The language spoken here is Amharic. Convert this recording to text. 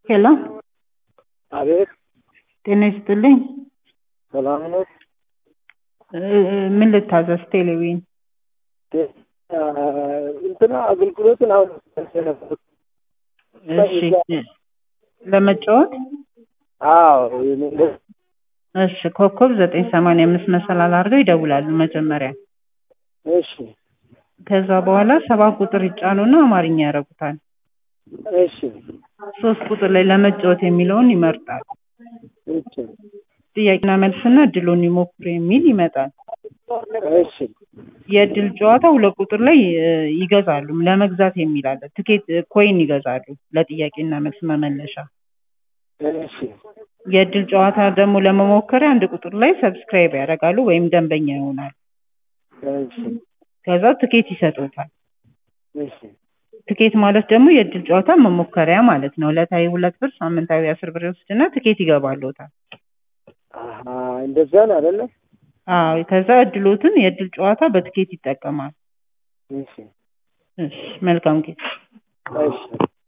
ሄሎ አቤት ጤና ይስጥልኝ። ሰላም ነው። እ- ምን ልታዘዝ? ቴሌቪዥን እንትና አገልግሎትን አሁን ነበርኩ። እሺ፣ ለመጫወት አዎ እሺ፣ ኮከብ ዘጠኝ ሰማንያ አምስት መሰላል አድርገው ይደውላሉ መጀመሪያ። እሺ ከዛ በኋላ ሰባት ቁጥር ይጫኑና አማርኛ ያደርጉታል። እሺ ሶስት ቁጥር ላይ ለመጫወት የሚለውን ይመርጣል። እሺ ጥያቄና መልስና እድሉን ይሞክሩ የሚል ይመጣል። እሺ የእድል ጨዋታ ሁለት ቁጥር ላይ እ, ይገዛሉ። ለመግዛት የሚል አለ። ትኬት እ, ኮይን ይገዛሉ ለጥያቄና መልስ መመለሻ። እሺ የእድል ጨዋታ ደግሞ ለመሞከሪያ አንድ ቁጥር ላይ ሰብስክራይብ ያደርጋሉ ወይም ደንበኛ ይሆናል። እሺ ከዛ ትኬት ይሰጡታል። እሺ ትኬት ማለት ደግሞ የእድል ጨዋታ መሞከሪያ ማለት ነው። ዕለታዊ ሁለት ብር፣ ሳምንታዊ አስር ብር ይወስድና ትኬት ይገባልዎታል። አሀ እንደዛ ነው አይደለ? አዎ ከዛ እድሎትን የእድል ጨዋታ በትኬት ይጠቀማል። እሺ እሺ መልካም ጊዜ። እሺ